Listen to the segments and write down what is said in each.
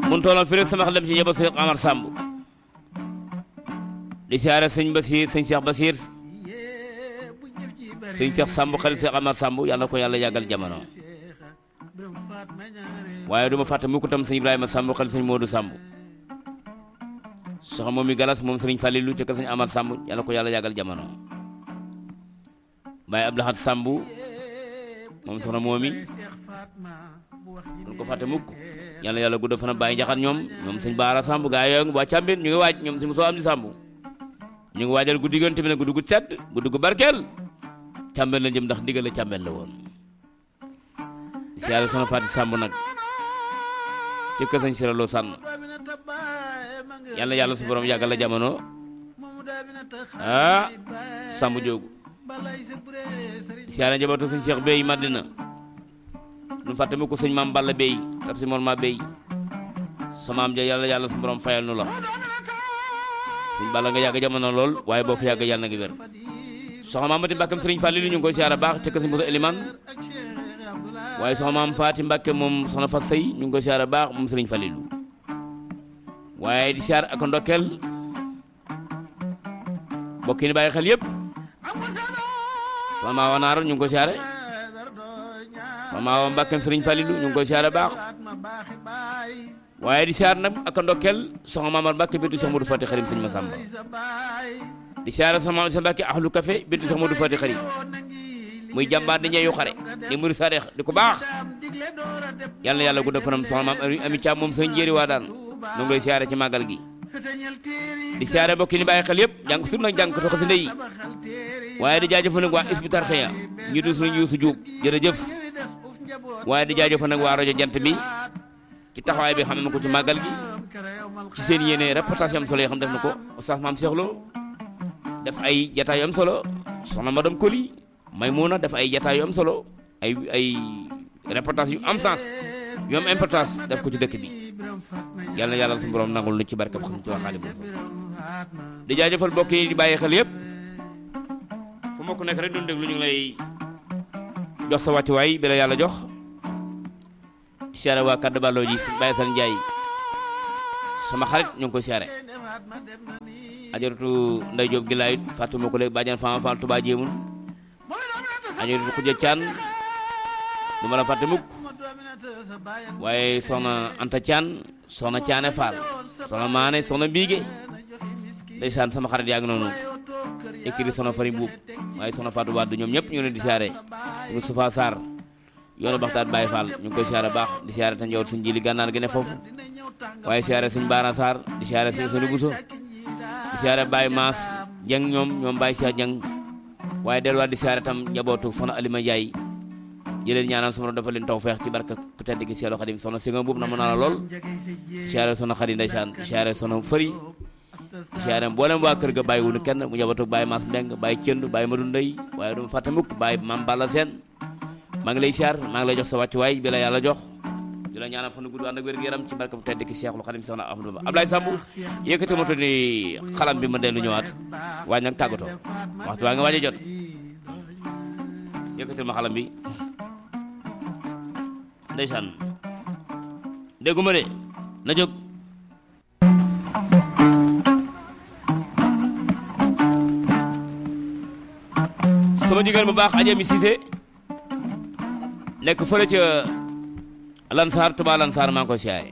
mun tooloon fi rek sama xel dem ci yebal Cheikh Amar Samb di siyaare sëñ Basir sëñ Cheikh Basir sëñ Cheikh Samb xel Cheikh Amar Samb yàlla ko yàlla yàggal jamono waaye du ma fàtte mukk tam sëñ Ibrahima Samb xel sëñ Modou Samb soxna moom mi galas moom sëriñ Falilou ci kër sëñ Amar Samb yàlla ko yàlla yàggal jamono Baye Abdou Lahad Samb moom soxna moom mi duñ ko fàtte mukk yàlla yàlla gudd fana bàyyi njaxat ñoom ñoom sëñ Baara Samb gaa yooyu waa Cambin ñu ngi waaj ñoom sëñ Moussa am di Samb ñu ngi waajal guddi gën tamit nag guddi gu sedd guddi gu barkeel Cambin la jëm ndax ndigal la Cambin la woon si yàlla soxna Faati Samb nag ci kër sëñ Siraloo sànn yàlla yàlla su borom yàggal la jamono ah Samb joogu si yàlla njabootu sëñ Cheikh Bey Madina nu fàtte mu ko sëñ maam Balla Bey tab si moon ma Bey sama am ja yàlla yàlla su borom fayal nu la sëñ Balla nga yàgg jamono lool waaye boo fa yàgg yàlla na ngi wér soxna maam Mati Mbàkke sëriñ Fàllilu ñu ngi koy siyaara baax ca kër sëñ Musa Eliman waaye soxna maam Faati Mbàkke moom soxna Fat Sey ñu ngi koy siyaara baax moom sëriñ Fàllilu waaye di siyaar ak ndokkeel mbokk yi ni bàyyi xel yëpp soxna maa wanaar ñu ngi koy siyaare soxna maa Mbàkke sëriñ Fàllilu ñu ngi koy siyaara baax waaye di siyaar nag ak ndokkeel soxna Maamar Mbàkke bintu Cheikh Modou Fati Xarim sëñ Masamba di siyaara sama maam sa Mbàkke ahlu café bintu Cheikh Modou Fati Xarim muy jàmbaar di ñeeyu xare di muri sadeex di ko baax yàlla yàlla gudda fanam soxna maam ami caam moom sëñ njéeri waa daan nu ngi lay siyaare ci màggal gi di siyaare mbokk yi ni bàyyi xel yëpp jàng sur nag jàng ko toxo si ndey waaye di jaajëfal nag waa Hizbut Tarqiyyah ñu du suñu yuusu juub jërëjëf waaye di jaajëfal nag waa rajo jant bi ci taxawaay bi xam na ko ci màggal gi ci seen yéene reportage am solo yoo xam def na ko Oustaz Maam Cheikh Lo def ay jataay yu am solo soxna madame Koli Maymuna def ay jataay yu am solo ay ay reportage yu am sens yu am importance def ko ci dëkk bi yàlla na yàlla suñu borom nangul nu ci barkab xam ci waa xaali bu di jaajëfal mbokk yi di bàyyi xel yëpp fu ma ko nekk rek doon déglu ñu ngi lay jox sa wàccuwaay bi la yàlla jox siyaare waa kaddu balloo ji Baye Sane Ndiaye sama xarit ñu ngi koy siyaare ajaratu nday Jóob gi laayit fàttuma ko léegi bàjjan Fama Fall Touba jéemun ajaratu Xuja Caan du ma la fàtte mukk waaye soxna Anta Caan soxna Caane Fall soxna Maane soxna Mbiige ndeysaan sama xarit yaa ngi noonu écrit soxna Fari Mbuub waaye soxna Fatou Wade ñoom ñëpp ñu leen di siyaare Moustapha Sarr yoonu baxtaat Baye Fall ñu ngi koy siyaare baax di siyaare ta njawut suñ jili gànnaar gi ne foofu waaye siyaare suñ Baara Sarr di siyaare suñ Sëni Buso di siyaare Baye Maas Jeng ñoom ñoom Baye Cheikh Jeng waaye delluwaat di siyaare tam njabootu soxna Alima Ndiaye jëleen ñaanal sama dafa leen tawfeex ci barka ku tedd gi Seexul Xadim soxna si nga boobu na mën naa la lool siyaare soxna Xadi ndeysaan siyaare soxna Fëri siyaare mboolem waa kër ga bàyyi wunu kenn mu njabootu Baye Maas Mbeng Baye Cënd Baye Madu Ndey waaye duma fàtte mukk Baye Mam Balla Seen maa ngi lay siyaar maa ngi lay jox sa wàccuwaay bi la yàlla jox di la ñaanal fan gudd ànd ak wér gu yaram ci barka bu tedd ki Seexul Xadim soxna Ahmadou Bamba Ablaye Samb yëkkati ma tudd ni xalam bi ma dellu ñëwaat waaye nag tàggatoo waxtu waa nga waaj a jot yëkkatil ma xalam bi ndeysaan dégguma de na jóg sama jigéen bu baax Adja mi Cissé nekk fële ca Lansar Touba Lansar maa ngi koy siyaare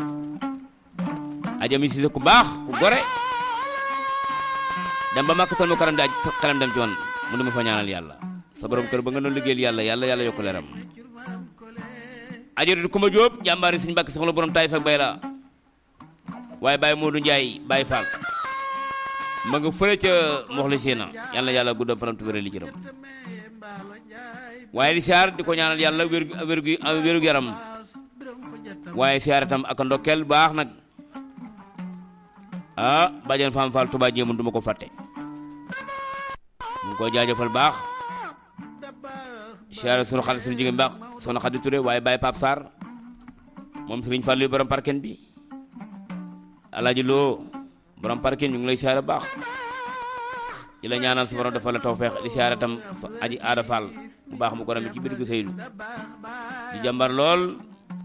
Adja mi Cissé ku baax ku gore dem ba makkatal mu karam di aj sa xelam dem ci woon mu du ma fa ñaanal yàlla sa borom kër ba nga doon liggéeyal yàlla yàlla yàlla yokk leeram ajoratu Kumba Jóob jàmbaari suñu mbàkk soxla borom taay fak bay la waaye Baye Modou Ndiaye Baye Fall ma nga fële ca Moxlisina yàlla yàlla guddam fanam tu wéral li jërëm waaye di siyaar di ko ñaanal yàlla wér wérgu wérgu yaram waaye siyaar itam ak ndokkeel baax nag ah bàjjen Fam Fall Touba jéemun du ma ko fàtte ñu ngi koy jaajëfal baax siyaare sunu xarit sunu jigéen baax soxna Xadi Touré waaye Baye Pape Sarr moom sëriñ Fallu borom parken bi Alaaji Lo borom parken ñu ngi lay siyaare baax di la ñaanal sa borom defal la tawfeex di siyaare tam sa aji aada Fall mu baax mu ko rami ci biir gu Seydou di jàmbar lool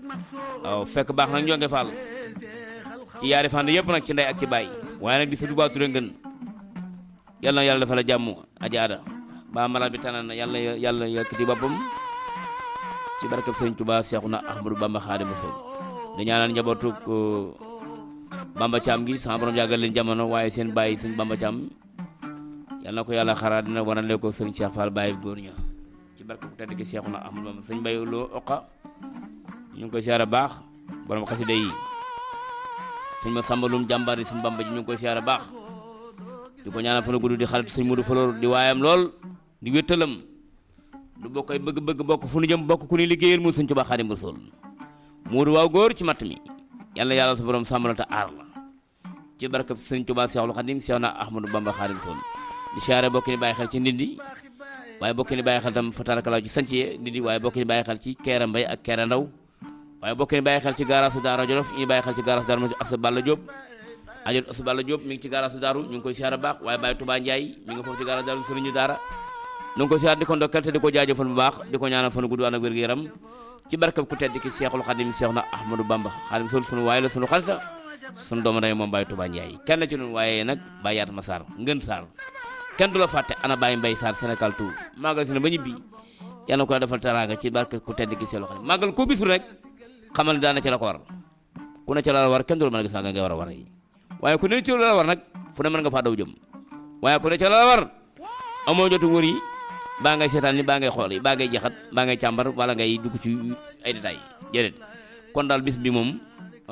waaw fekk baax nag ñoo ngi faal ci yaari fànn yëpp nag ci ndey ak ci baay waaye nag di sa Touba Touré ngën yàlla na yàlla dafa la jàmm ajaada ba malade bi tànn na yàlla yàlla yëkkati boppam ci barkeb sëñ Touba Seexuna Ahmadu Bamba Xaadimu Rasuul di ñaanal njabootu Bamba Caam gi sama borom yàggal leen jamono waaye seen bàyyi sëñ Bamba Caam yal na ko yàlla xaraat dina wanale ko sëñ Cheikh Fall bàyyi góor ña ci barke bu tedd ki Seexuna Ahmadu Bamba sëñ Baye Lo Oqa ñu ngi koy siyaare baax borom xasida yi sëñ ma sàmbalum jàmbaar yi sëñ Bamba ji ñu ngi koy siyaare baax di ko ñaanal fa na gudd di xarit sëñ Modou Falor di waayam lool di wéttalam du bokk ay bëgg-bëgg bokk fu nu jëm bokk ku ni liggéeyal mu sëñ Tuubaa Xaadimu Rasuul Modou waaw góor ci matt mi yàlla yàlla sa borom sàmm la te aar la ci barkab sëñ Tuubaa Seexul Xaadim Seex na Ahmadu Bamba Xaadimu Rasuul di siyaare bokk ni bàyyi xel ci ndindi waaye bokk ni bàyyi xel tam fa tarakalaw ci sanc ye ndindi waaye bokk ni bàyyi xel ci Keera Mbay ak Keera Ndaw waaye bokk ni bàyyi xel ci gaaraasu Daara Jolof ñu bàyyi xel ci gaaraasu Daara Asa Balla Diop ajot Asa Balla Diop mi ngi ci gaaraasu Daaru ñu ngi koy siyaare baax waaye Baye Touba Ndiaye mi ngi foofu ci gaaraasu Daaru sëriñu Daara ñu ngi koy siyaare di ko ndokkal te di ko jaajëfal bu baax di ko ñaanal fan gudd ànd ak wér-gu-yaram ci barkab ku tedd ki Seexul Xadim Seex na Ahmadou Bamba Xadim sol sunu waaye la sunu xarita sunu doomu day moom Baye Touba Ndiaye kenn ci ñun waaye nag Baye Yaatma Sarr ngën Sarr kenn du la fàtte ana Baye Mbaye Sarr Sénégal tout màggal si ne ba ñibbi yàlla na ko la defal teraanga ci barke ku tedd ki Seexul Xadim màggal koo gisul rek xamal ne daana ci la ko war ku ne ci la war kenn du la mën a gis nga ngay war a war yi waaye ku ne ci la war nag fu ne mën nga faa daw jëm waaye ku ne ci la war amoo jotu wër yi baa ngay seetaan ni baa ngay xool yi baa ngay jaxat baa ngay càmbar wala ngay dugg ci ay détails jërét kon daal bis bi moom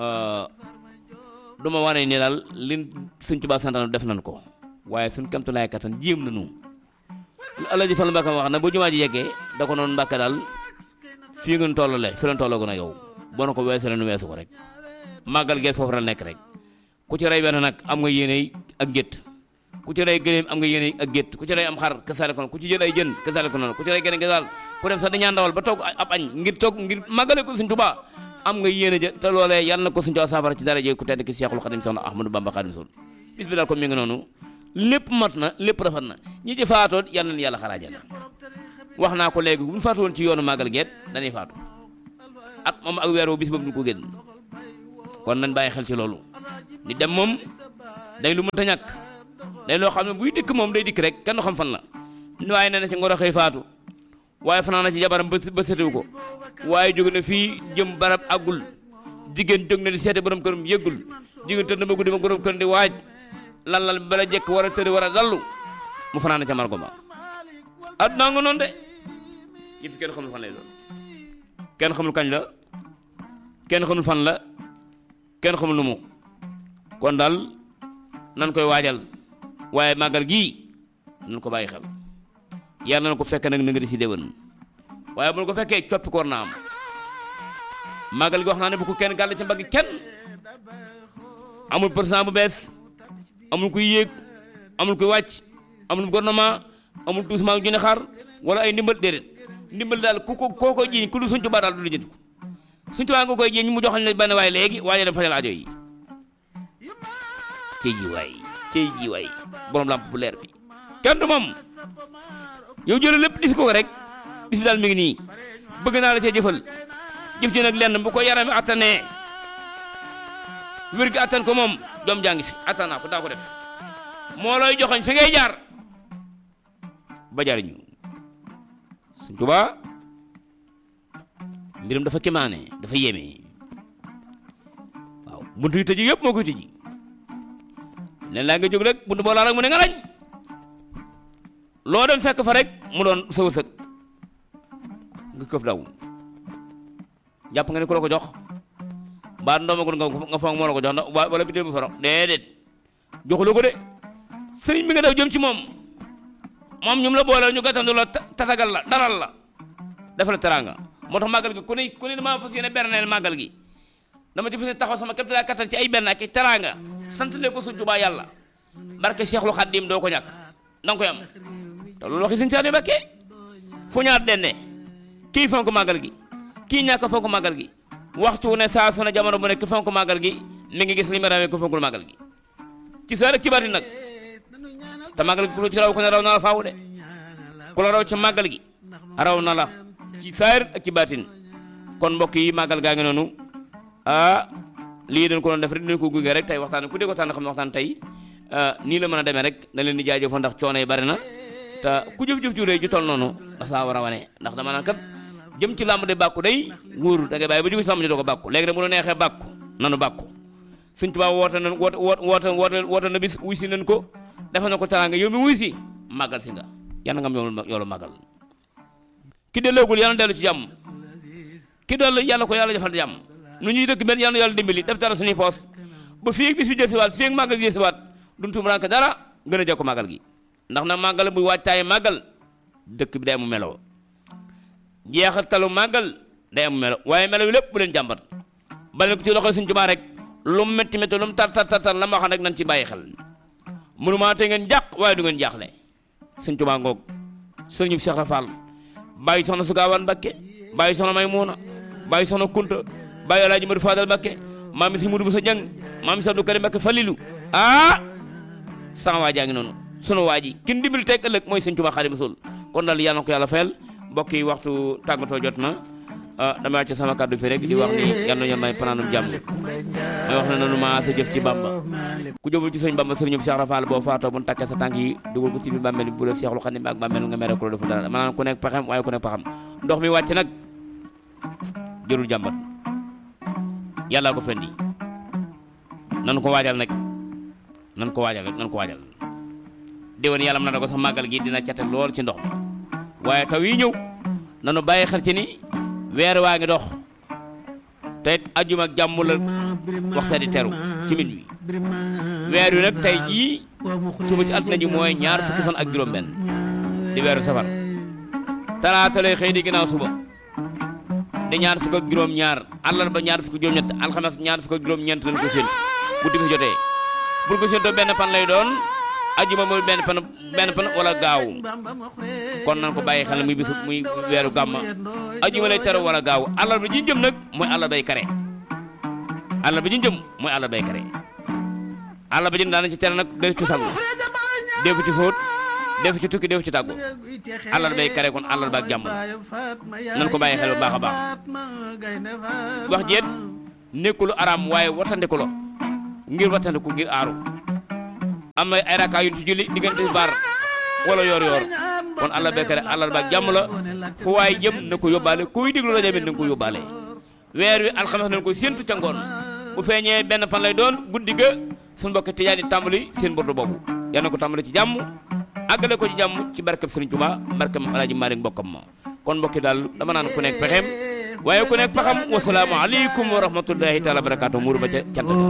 du ma wane ni daal li Sëñ Tuubaa santaan def nañ ko waaye suñ kamtu laay kattan jéem nañu lu Alaaji Fall Mbàkke wax na bu jumaa ji yeggee da ko noonu Mbàkke daal fii ngeen tollale fi leen tollagu na yow boo na ko weesu leen weesu ko rek màggal gee foofu la nekk rek ku ci rey benn nag am nga yéene ak gétt ku ci rey gëléem am nga yéene ak gétt ku ci rey am xar kasaale ko noonu ku ci jël ay jën kasaale ko noonu ku ci rey gëléem kasaal ku dem sax dañaa ndawal ba toog ab añ ngir toog ngir màggale ko Sëñ Tuubaa am nga yéene ja te loolee yal na ko Sëñ Tuubaa saafara ci dara jee ku tedd ki Seexul Xadim Soxna Ahmadou Bamba Xaadimu Rasuul bis bi daal ko mi ngi noonu lépp mat na lépp rafet na ñi ci faatoo yal na yàlla xaraajal wax naa ko léegi bu ñu faatu woon ci yoonu màggal geet dañuy faatu at moom ak weer wu bis boobu du ko génn kon nañ bàyyi xel ci loolu ni dem moom day lu mënta ñàkk day loo xam ne buy dikk moom day dikk rek kenn xam fan la waaye nee na ci ngoro xëy faatu waaye fanaan na ci jabaram ba ba setewu ko waaye jóge na fii jëm barab àggul jigéen jóg na di seete borom këram yëggul jigéen tëdd na ma guddi ma borom këram di waaj lallal bala jekk war a tëdd war a dallu mu fanaan na ca margo ba addunaa nga noonu de yëf kenn xamul fan lay doon kenn xamul kañ la kenn xamul fan la kenn xamul nu mu kon daal nan koy waajal waaye màggal gii nan ko bàyyi xel yàlla na ko fekk nag na nga di si déwén waaye bu ko fekkee coppi ko war naa am màggal gi wax naa ne bu ko kenn gàll ci mbagg kenn amul président bu bees amul kuy yéeg amul kuy wàcc amul gouvernement amul doucement ju ne xaar wala ay ndimbal déedéet ndimbal daal ku ko koo koy jiiñ ku lu Sëñ Tuubaa daal du la jënd ko Sëñ Tuubaa nga koy jiiñ mu joxal ne benn waaye léegi waaye dem fajal aajo yi cey ji waay cey ji waay borom lamp bu leer bi kenn du moom yow jëlee lépp dis ko rek bis bi daal mi ngi nii bëgg naa la cee jëfal jëf ji nag lenn bu ko yarami attanee wér gi attan ko moom doom jàngi fi attan naa ko daa ko def moo looy joxoñ fi ngay jaar ba jariñu Sëñ Tuubaa mbiram dafa kéemaane dafa yéeme waaw buntu yu tëji yëpp moo koy tëji leen laa nga jóg rek buntu boo laa rek mu ne nga lañ loo dem fekk fa rek mu doon sa wërsëg nga këf daw jàpp nga ne ku la ko jox baat ndoomagul nga nga foog moo la ko jox ndax wala bi bu faro déedéet joxuloo ko de sëriñ bi nga daw jëm ci moom moom ñum la boole ñu gàttandu la tatagal la daral la defal la teraanga moo tax màggal gi ku ne ku ne damaa fas yéene berneel màggal gi dama ci fas yéene taxaw sama képp laa kattan ci ay benn ak teraanga sant leen ko Sëñ Tuubaa yàlla barke Seexul Xaddim doo ko ñàkk danga koy am te loolu waxi Sëñ Saaliw Mbàkke fu ñaar dende kii fonk màggal gi kii ñàkk fonk màggal gi waxtu ne saa su ne jamono bu nekk fonk màggal gi mi ngi gis li ma rawee ko fonkul màggal gi ci saa rek ci bari nag te màggal gi ku ci raw ko ne raw na la faaw de ku la raw ci màggal gi raw na la ci saayir ak ci baatin kon mbokk yi màggal gaa ngi noonu ah lii dañ ko doon def rek dinañ ko gunge rek tey waxtaan ku dégg waxtaan xam ne waxtaan tey nii la mën a demee rek da leen di jaajëfal ndax coono yi bari na te ku jëf-jëf ju rëy ju toll noonu dafa laa war a wane ndax dama naan kat jëm ci làmb de bàkku day wóoru da ngay bàyyi ba jóge ci làmb ji doo ko bàkku léegi nag bu la neexee bàkku nanu bàkku Sëñ Tuubaa woote na woote woote woote woote na bis wuy si nañ ko defe na ko teraanga yow mi wuy si màggal si nga yàlla nga am yoolu yoolu màggal ki delloogul yàlla dellu ci jàmm ki dellu yàlla ko yàlla defal jàmm nu ñuy dëkk benn yàlla yàlla dimbali def dara suñuy poos ba fii ak bis bi jësiwaat fii ak màggal gi jësiwaat duñ tumuraanke dara gën a jokk màggal gi ndax na màggal muy waajtaaye màggal dëkk bi day amu meloo jeexatalu màggal day amu melo waaye melo yu lépp bu leen jàmbat bale ko ci loxo Sëñ Tuubaa rek lu mu métti métti lu mu tar tar tar la ma wax rek nañ ci bàyyi xel mënumaa te ngeen jàq waaye du ngeen jaaxle Sëñ Tuubaa ngoog sëriñu Cheikh Rafal bàyyi soxna Sugawaan Mbakke bàyyi soxna Maymuna bàyyi soxna Kunta bàyyi Alaaji Madu Fadal Mbakke maam si Mudu Musa Jang maam si Abdou Karim Mbakke Falilu ah sama waa jaa ngi noonu sunu waa ji kin dimbali teg ëllëg mooy Sëñ Tuubaa Xaadimu Rasuul kon daal yàlla na ko yàlla fayal mbokk yi waxtu tàggatoo jot na damay wàcc sama kàddu fi rek di wax ni yàlla na may panaanum jàmm may wax ne nanu maa sa jëf ci Bamba ku jëful ci sëñ Bamba sëriñu Cheikh Rafal boo faatoo bu ñu takkee sa tànk yi dugal ko ci biir bàmmeel bu la Seexul Xadim ak bàmmeel nga mere ko la defu dara maanaam ku nekk pexem waaye ku nekk pexem ndox mi wàcc nag jërul jàmbat yàllaa ko fendi nan ko waajal nag nan ko waajal rek nan ko waajal déwén yàlla mën na ko sax màggal gi dina cate lool ci ndox mi waaye taw yi ñëw nanu bàyyi xel ci ni weer waa ngi dox te it ajjuma ak jàmm la wax sa di teru ci min wi weer wi nag tey jii suba ci altine ji mooy ñaar fukki fan ak juróom benn di weeru safar talaata lay xëy di ginnaaw suba di ñaar fukk ak juróom ñaar àllarba ñaar fukk ak juróom ñett alxames ñaar fukk ak juróom ñeent lañ ko séentu bu timis jotee bu ko séentoo benn pan lay doon ajjuma mooy benn pan benn pan wala gaaw kon nan ko bàyyi xel muy bisu muy weeru gàmma ajjuma lay teru wala gaaw àllarba ji jëm nag mooy àllarbay kare àllarba ji jëm mooy àllarbay kare àllarba ji daana ci tere nag def ci sangu def ci fóot def ci tukki def ci tàggu àllarbay kare kon àllarba ak jàmm nan ko bàyyi xel bu baax a baax wax jeet nekkulu araam waaye wattandiku la ngir wattandiku ngir aaru am na ay rakkaa yu ci julli diggante baar wala yoor yoor kon àlla bekare àllal baak jàmm la fu waay jëm na ko yóbbaale kuy déglu rajo bi na ko yóbbaale weer wi alxames nañ ko séentu ca ngoon bu feeñee benn pan lay doon guddi ga suñu mbokk tijaan yi tàmbali seen bordo boobu yal na ko tàmbali ci jàmm àggale ko ci jàmm ci barkeb Sëriñ Tuubaa barkeb Alaaji Maalik mbokkam ma kon mbokki daal dama naan ku nekk pexeem waaye ku nekk pexam wasalaamu aleykum wa rahmatullahi taala barakaatu muuru ba ca cant